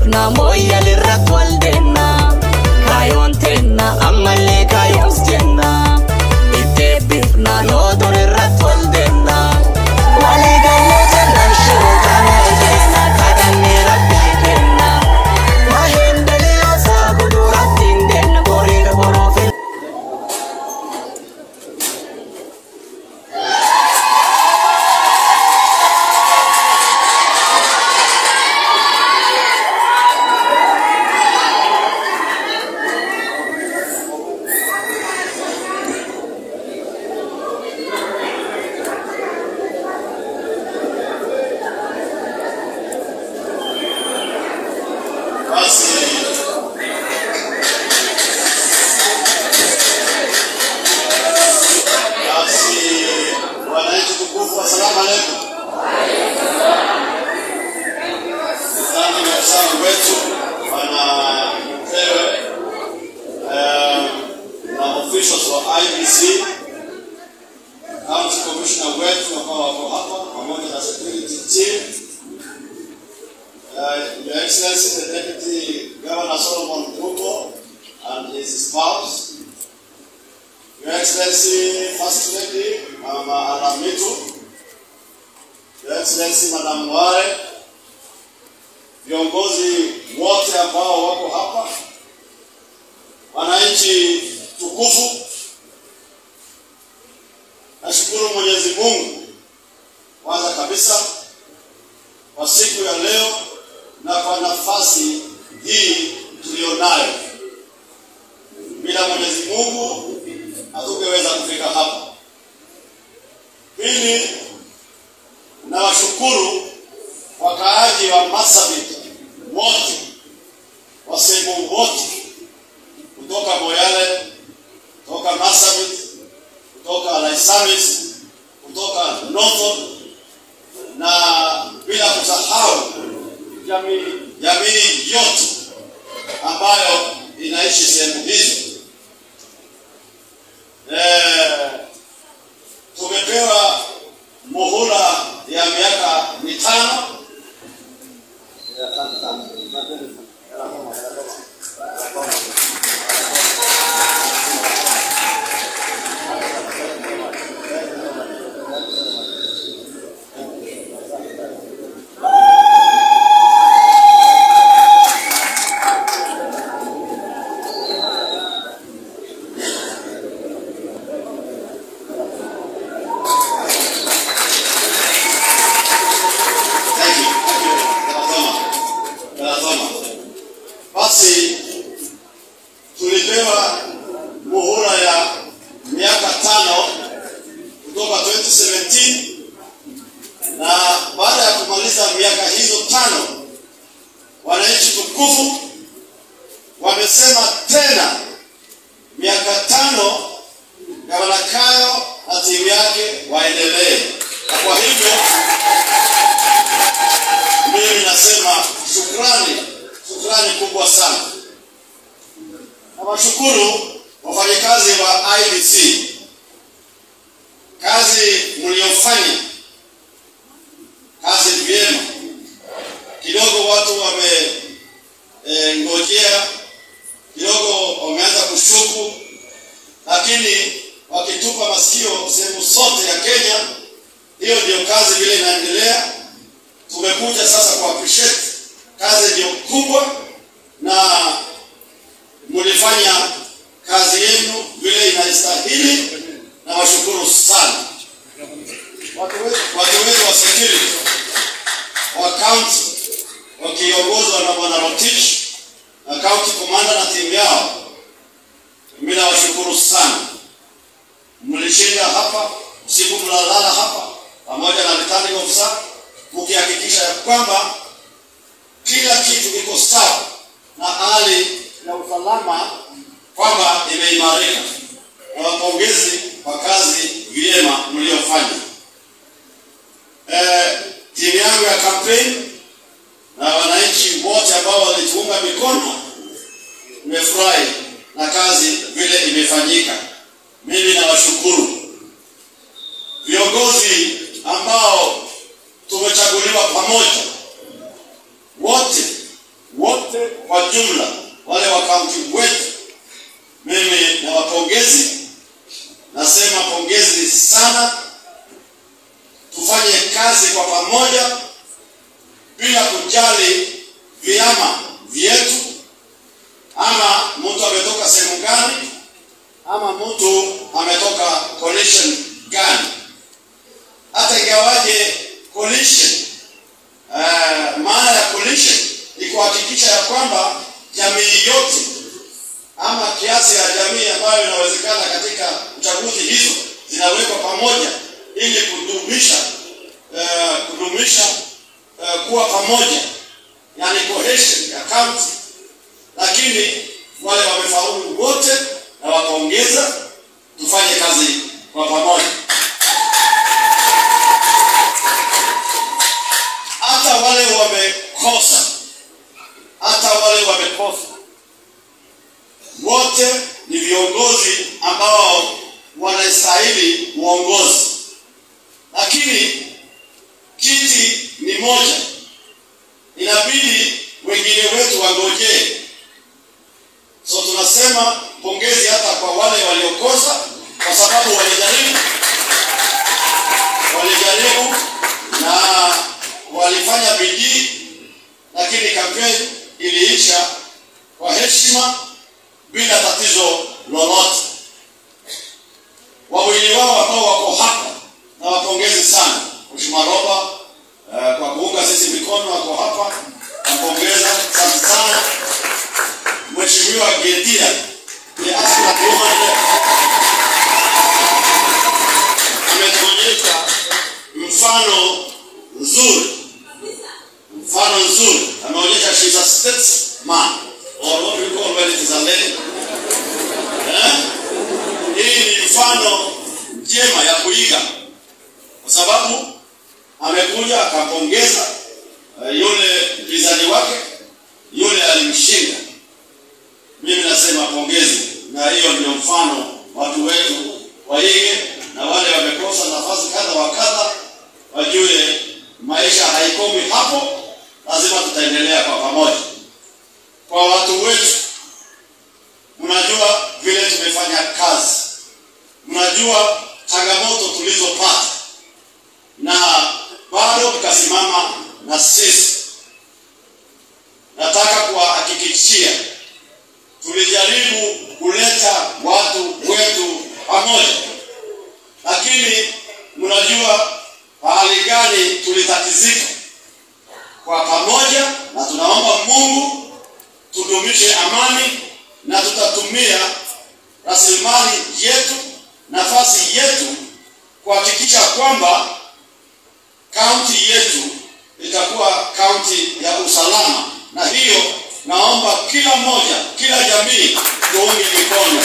beekna mooyyal irratti wal deenna kaayoon teenna ammallee kaayoos jenna itti eebbifna loodon irratti wal deenna walii gallee jennaan shiroo kana ejeena kadhannee rabbii kenna maheen daliiloosaa guduratti hin deenna boriira boruufin Basi basi, wananchi tukufu, assalamu alaikum. Asante maafisa wetu wana Mtewe eh, na officials wa IBC, county commissioner wetu ambao wako hapa pamoja na security team Uh, Your Excellency, the Deputy Governor Solomon Ruto and his spouse, Your Excellency, First Lady Mama Aramitu, Your Excellency Madam Ware, viongozi wote ambao wako hapa, wananchi tukufu, nashukuru Mwenyezi Mungu kwanza kabisa kwa siku ya leo na kwa nafasi hii tuliyonayo. Bila Mwenyezi Mungu hatungeweza kufika hapa. Pili, nawashukuru wakaaji wa Marsabit wote wa sehemu wote kutoka Moyale, kutoka Marsabit, kutoka Laisamis, kutoka Northern na bila kusahau jamii jamii yote ambayo inaishi sehemu hizo. Eh, tumepewa muhula ya miaka mitano Thank you. Thank you. Tunasoma. Tunasoma. Basi tulipewa muhula ya miaka tano kutoka 2017 na baada ya kumaliza miaka hizo tano, wananchi tukufu wamesema tena miaka tano Gavana Kayo na timu yake waendelee, na kwa hivyo mimi nasema shukrani, shukrani kubwa sana. Nawashukuru wafanyakazi wa IBC, kazi mliofanya kazi vyema. Kidogo watu wame e, ngojea kidogo, wameanza kushuku, lakini wakitupa masikio sehemu zote ya Kenya, hiyo ndio kazi vile inaendelea tumekuja sasa ku appreciate kazi ndio kubwa na mlifanya kazi yenu vile inastahili na washukuru sana watu wetu watu wetu wa security wa county wakiongozwa na bwana Rotich na county commander na timu yao mimi nawashukuru sana mlishinda hapa usiku mnalala hapa pamoja na returning officer mkihakikisha ya kwamba kila kitu iko sawa na hali ya usalama kwamba imeimarika. Na wapongezi kwa kazi vyema mliofanya. Eh, timu yangu ya kampeni na wananchi wote ambao walituunga mikono, nimefurahi na kazi vile imefanyika. Mimi nawashukuru viongozi ambao tumechaguliwa pamoja wote wote wote kwa jumla, wale wa kaunti wetu, mimi nawapongezi, nasema pongezi sana. Tufanye kazi kwa pamoja bila kujali vyama vyetu, ama mtu ametoka sehemu gani, ama mtu ametoka coalition gani. Hata ingawaje coalition, uh, maana ya coalition ni kuhakikisha ya kwamba jamii yote ama kiasi ya jamii ambayo inawezekana katika uchaguzi hizo zinawekwa pamoja ili kudumisha uh, kudumisha uh, kuwa pamoja, yani cohesion ya county. Lakini wale wamefaulu wote na wakaongeza, tufanye kazi kwa pamoja. Hata wale wamekosa, hata wale wamekosa, wote ni viongozi ambao wanastahili uongozi, lakini kiti ni moja, inabidi wengine wetu wangojee. So tunasema pongezi hata kwa wale waliokosa, kwa sababu walijaribu, walijaribu na walifanya bidii, lakini kampeni iliisha kwa heshima bila tatizo lolote. Wawili wao ambao wako hapa na wapongezi sana, Mheshimiwa Roba uh, kwa kuunga sisi mikono, wako hapa, nampongeza asante sana. Mheshimiwa Gedia ni asla ametuonyesha mfano nzuri, mfano nzuri, ameonyesha she's a statesman or what we call when it is a lady. Eh? Hii ni mfano njema ya kuiga kwa sababu amekuja akampongeza uh, yule mpinzani wake, yule alimshinda. Mimi nasema pongezi, na hiyo ndio mfano watu wetu waige, na wale wamekosa nafasi kadha wa kadha wajue maisha haikomi hapo, lazima tutaendelea kwa pamoja. Kwa watu wetu, mnajua vile tumefanya kazi, mnajua changamoto tulizopata na bado mkasimama na sisi. Nataka kuwahakikishia tulijaribu kuleta watu wetu pamoja, lakini mnajua pahali gani tulitatizika. Kwa pamoja, na tunaomba Mungu tudumishe amani, na tutatumia rasilimali yetu, nafasi yetu kuhakikisha kwamba kaunti yetu itakuwa kaunti ya usalama, na hiyo naomba kila mmoja, kila jamii tuunge mikono.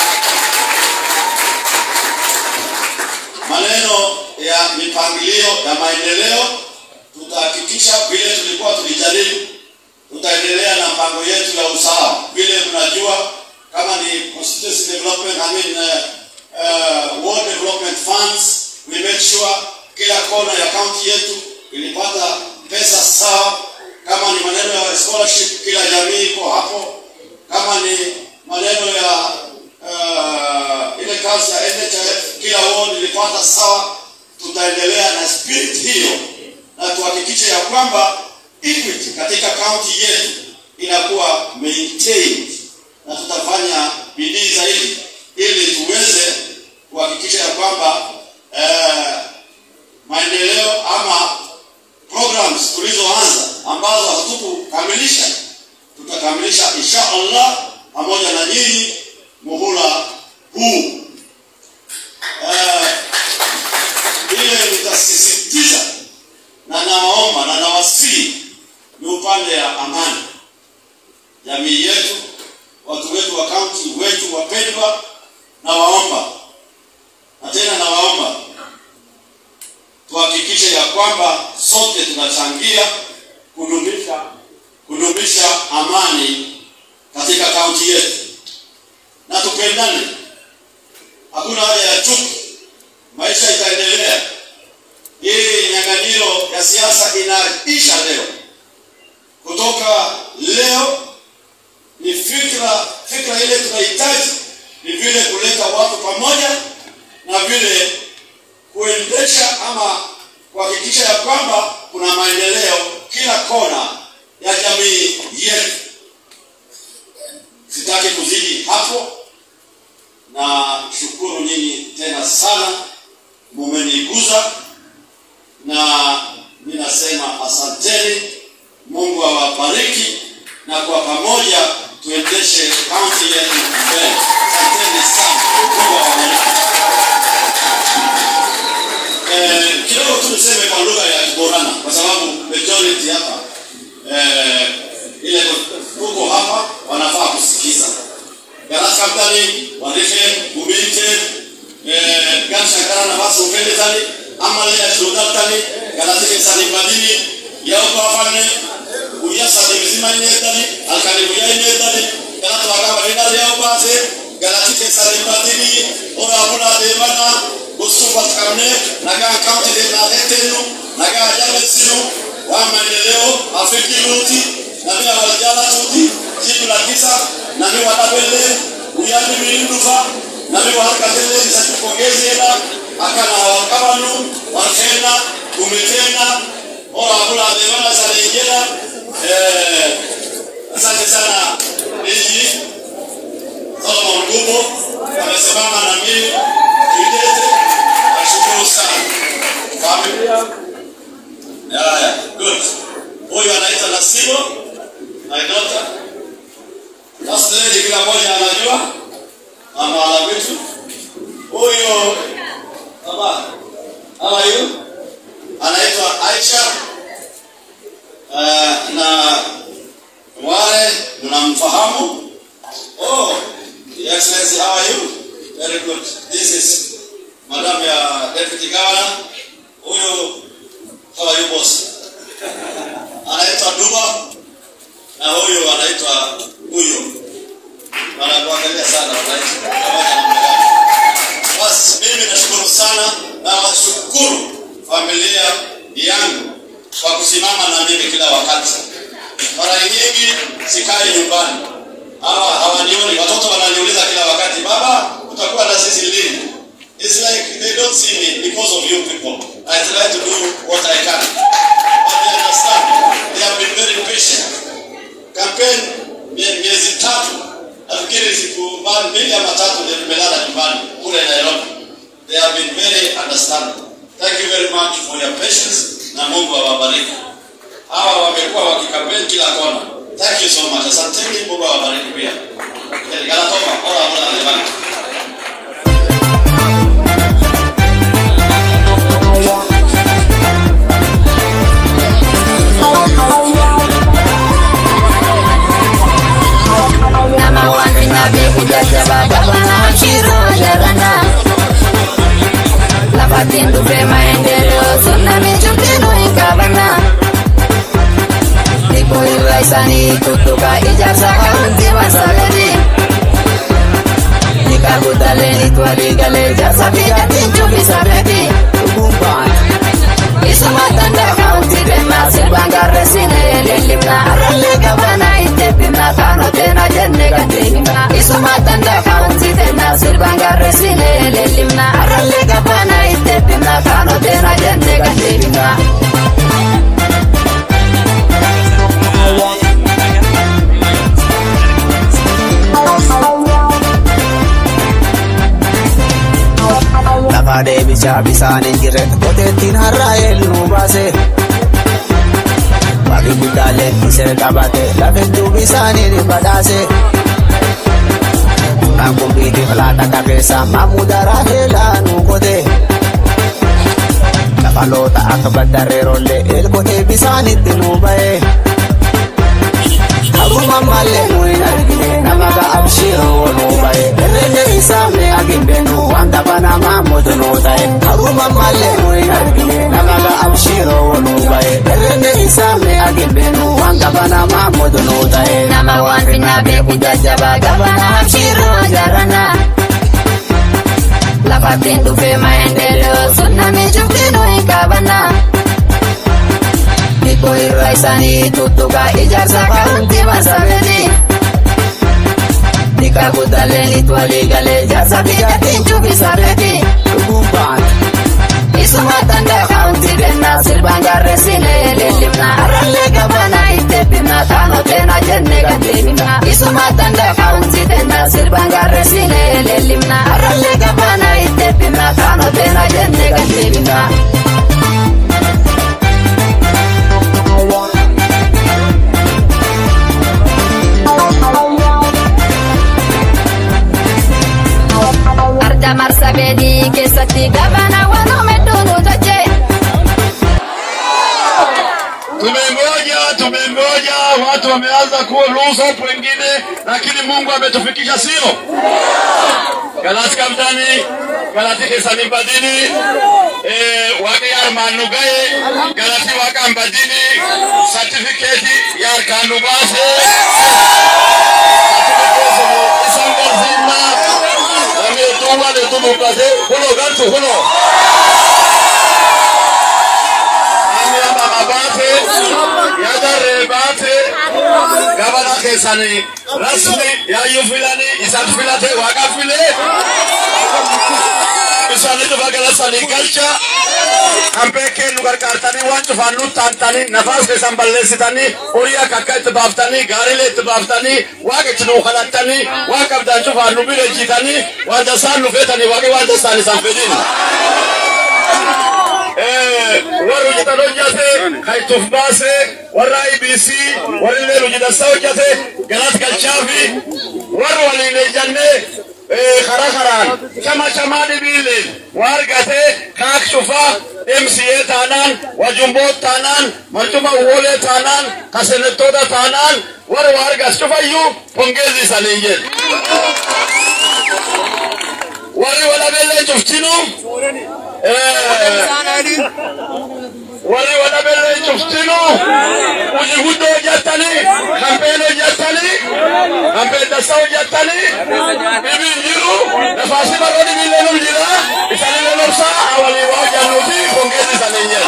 Maneno ya mipangilio ya maendeleo tutahakikisha vile tulikuwa tulijaribu, tutaendelea na mpango yetu ya usawa. Vile mnajua kama ni constituency development, I mean, uh, uh, ward development funds, we make sure kila kona ya kaunti yetu ilipata pesa sawa. Kama ni maneno ya scholarship, kila jamii iko hapo. Kama ni maneno ya uh, ile kazi ya NHIF, kila ward ilipata sawa. Tutaendelea na spirit hiyo na tuhakikishe ya kwamba equity katika kaunti yetu inakuwa maintained, na tutafanya bidii zaidi ili tuweze kuhakikisha ya kwamba uh, maendeleo ama programs tulizoanza ambazo hatukukamilisha tutakamilisha insha Allah pamoja na nyinyi muhula huu. Uh, ile nitasisitiza na nawaomba na nawasihi ni upande ya amani. Jamii yetu, watu wetu wa kaunti wetu wapendwa, nawaomba na tena nawaomba tuhakikishe ya kwamba sote tunachangia kudumisha kudumisha amani katika kaunti yetu, na tupendane. Hakuna haja ya chuki, maisha itaendelea. Hii nyang'anyiro ya siasa inaisha leo. Kutoka leo sitaki kuzidi hapo na shukuru nyinyi tena sana mumeniguza na ninasema asanteni mungu awabariki na kwa pamoja tuendeshe kaunti yetu mbele asanteni sana mungu awabariki Eh, kidogo tu niseme kwa lugha ya Kiborana kwa sababu majority hapa eh, ile tuko hapa wanafaa kusikiza. Garas kaptani warife umilite eh, gansha kana nafasi upende tani amale ya shuhuda tani galasike sani madini yao kwa fane uyasa ni mzima ine tani alkali buya ine tani galatu wakaba nina yao base galasike sani madini ora abuna devana kusubat karne naga kaunti de na hetenu naga jale sinu wa maendeleo afiki luti na mimi awajala tuti jibu la kisa na mimi watabele uyani milindufa na mimi warakatele nisakupongezi ela akana wakabanu wakena umetena ora abula devana salejela eh asante sana Eji Solomon Gubo amesimama na mimi kidete nashukuru sana familia haya good huyu anaitwa Nasibo my daughter first lady kila mmoja anajua mama ala vitu huyu baba how are you anaitwa Aisha uh, na wale mnamfahamu oh Your Excellency how are you very good this is madam ya deputy governor huyu how are you boss anaitwa Duba na huyu anaitwa huyo wanakuangalia sana wananchi pamoja na mgani basi mimi nashukuru sana na washukuru familia yangu kwa kusimama na mimi kila wakati mara nyingi sikai nyumbani hawa hawanioni watoto wananiuliza kila wakati baba utakuwa na sisi lini It's like they don't see me because of you people. I try to do what I can. But they understand. They have been very patient. Campaign mie- miezi tatu, nafikiri siku ma- mbili ama tatu ndio nimelala nyumbani kule Nairobi. They have been very understanding. Thank you very much for your patience na Mungu awabariki. Hawa wamekuwa wakikampeni kila kona. Thank you so much. Asanteni, Mungu awabariki pia. Kanatoma, ora ora alemani. Nama wani nabi kujajaba gavana Shiro Jarana Lafatin dupe maendeleo tsunami chukino ikabana Nipo iraisani kutuka ijarsa kaunti masalani Nikakutaleni twaligale jarsa pijatin chupi sabeti Ubumban Isumatanda kaunti bema silbanga resine lelimna aralle gavana itepimna kano tena jenne gatemina Isumatanda kaunti tena silbanga resine lelimna aralle gavana itepimna kano tena jenne gatemina lafa deebichaa bisaan hin jirre qoteettiin har'aa eenyu baase waaqni guddaalee isee qabate lafettuu bisaaniin badhaase kan kumbiitiif laata qabeessa mamudaraa heelaa nu qote lafaloota akka baddarreerollee eelkotee bisaanitti nu ba'e Haruma malee nu hin argine nama ga'abshiroo nu ba'e herrege isaa mee agimbenu wanta banamaa motonoo ta'e Haruma malee nu hin argine nama ga'abshiroo nu ba'e herrege isaa mee agimbenu wanta banamaa motonoo ta'e Nama waan finna beeku jajjaba gavana Shiro Jarana Lafatin dupe maendeleo tsunami chukino ikabana Nipo iraisani tutuka ijarsa kaunti masabeni Nikakutaleni twaligale jarsa pijatin chupi sabeti Dhugumbaan Isumatanda kaunti bena silbanga resine lelimna aralle gavana itepimna kano tena jenne gatemina Isumatanda kaunti wameanza kuwa lose hope wengine, lakini Mungu ametufikisha, sio? Galati kaptani, galati kesani badini, eh, wake yar manu gaye, galati waka mbadini, certificate yar kanu base, certificate isan gazima, nami tuwa le tumu base, hulo gantu hulo. Ami amba mabate, yadare bate, gabana kesani, rasmi ya yufilani, isan filate waka file. Isaanii dhufa galasanii galcha hambee nu gargaartanii waan cufaan nu taantanii nafaas keessan balleessitanii horii akka akka itti baaftanii gaariilee itti baaftanii waaqa itti nuu kadhattanii waan qabdaan cufaan nu bira jiitanii waan dasaan nu feetanii waaqi waan dasaan isaan fedhin. warri hojjetan hojjate kaituuf baase warra IBC warri illee hojjetassa hojjate galas galchaafi warri waliin ejjanne karaa karaan chama chamaa dhibiileen waa argate kaak cufaa MCA taanaan wajumboot taanaan marcuma uwwolee taanaan kasenettoota taanaan warri waa argas cufayyuu pongeezi isaanii jedhe. warri walabellee cuftinu warri walabellee cuftinu hojii guddoo hojjettanii kampeen hojjettanii kampeen dassaa hojjettanii dhibiin jiru nafaasi baroo dhibiillee nu jira isaanillee nobsaa awalii waa hojjannuuti pongeessi isaanii jedha.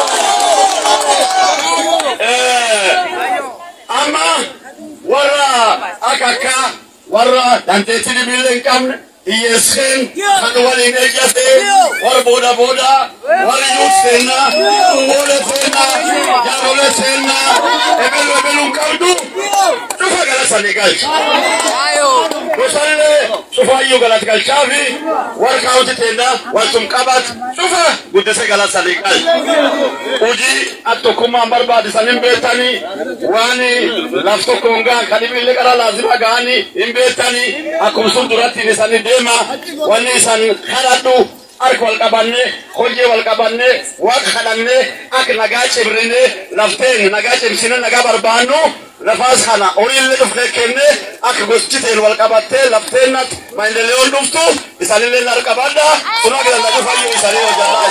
amma warra akka akka warra dandeettii dhibiillee hin qabne hiyyeesseen kan waliin ejjate warra booda booda warra yuut seenna uwwoole seenna jaarolee seenna ebelu ebeluun qabdu cufa galasanii galcha. Gosallee cufaayyuu galat galchaafi warra kaawwati teenna waltum qabat cufa guddisee galasanii galcha. Hojii attokkummaan barbaachisan hin beektanii waan laf tokkoon gahan kan dhibiillee qara laazima gahanii hin beektanii akkuma sun duratti isanii deema wanni isan kadhadhu harka wal qabanne hojii wal qabanne waaqa kadhanne akka nagaa cimrine lafteen nagaa cimsine nagaa barbaannu lafaas kana horiillee dhufnee kenne akka gostiteen wal qabattee lafteennatti maayindeleeyoon dhuftu isaanillee nar qabadha sunaa gidanna cufayyuu isaanii hojjannaa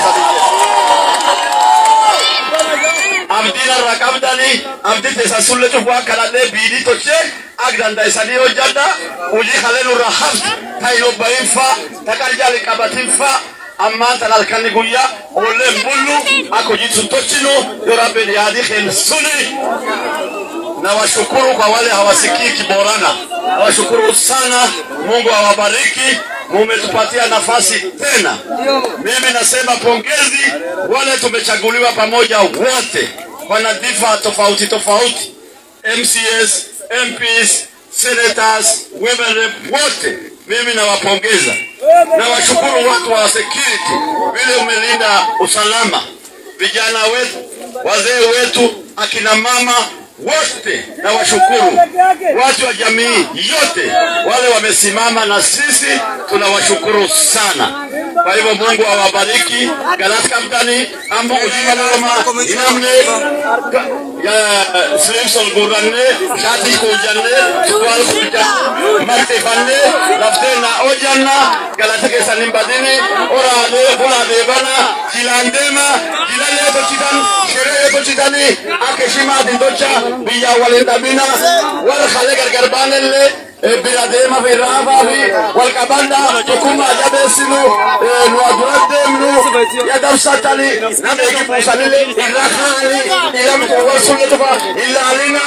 isaanii abdiin irraa qabdanii abdii teessan sulle cufu akka dhallee biidii tochee ak dandaisanii hojjadha hojii kalee nurra haftu tayin obbahinfa taqarjaali qabatinfa ammaan tan halkanni guyyaa oolleen bullu akka hojii sun tochinu yoo rabbiin yaadii keen suni nawashukuru kwa wale hawasikii Kiborana, nawashukuru sana. Mungu awabariki, mumetupatia nafasi tena. Mimi nasema pongezi wale tumechaguliwa pamoja wote kwa nyadhifa tofauti tofauti, MCS, MPs, senators, women rep wote mimi nawapongeza, nawashukuru watu wa security vile umelinda usalama, vijana wetu, wazee wetu, akina mama wote na washukuru watu wa jamii yote wale wamesimama na sisi, tunawashukuru sana. Kwa hivyo Mungu awabariki. Galas kaptani ambo ujima loma inamne ya Slimson guranne shati kujanne wal kujanne marte fanne laftena ojanna galata ke sanim badini orade bulade bana jilandema jilale tochitan shere tochitani akeshima dindocha biyya waliin dhabina wal kale gargar baanellee bira deema fi raafaa fi wal qabannaa tokkummaa jabeessinu nu adura deemnu ya dabsatani nama egi buusanillee irra kaani ilamtu wal sulle tufa ilaalina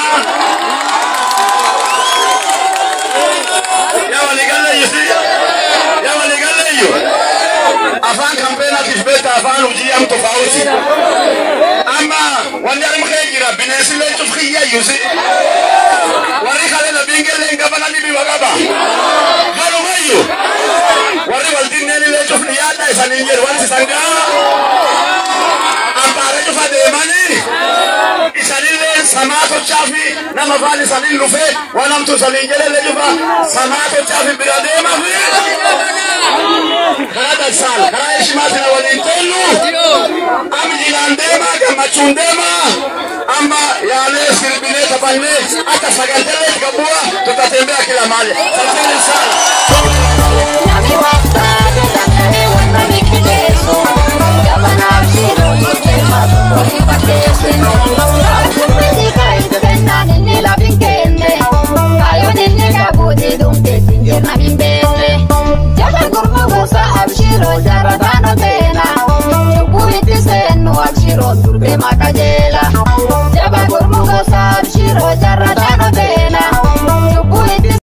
ya waligalleeyisi ya waligalleeyyu afaan kampeenaatiif beekta afaan hojii am tofauti amma wanni arma kee jira bineensillee cufkiyyayyusi warri kale labingellee gabana dhibi waqaba garumayyu warri waldinneenillee cufni yaadda isaniin jedhu wanti isan gaa ambaare cufa deemanii isanillee samaa tochaafi nama afaan isaniin dhufe waan hamtu isaniin jedhellee cufa samaa tochaafi bira deemafi karaa darsaan karaa heshimaatiin waliin tollu am jilaan deemaa gammachuun deemaa am kwamba yale siribine tafanye hata sagatele kabua tutatembea kila mahali. Asanteni sana. Nami waftade danda'e wanna mikkileessu Gabanaaf shiroo jijjiirma wali fakkeesse Akkuma kaayitu kennaan inni lafin kenne Kaayoon inni qabuuti dhumteetti jirna hin beekne Jala gurma gosa abshiroo jaarrataan oteena Cubbuu itti seennu abshiroo durbee maqajeela Jaba gurmu gosa abshiroo jaarrataan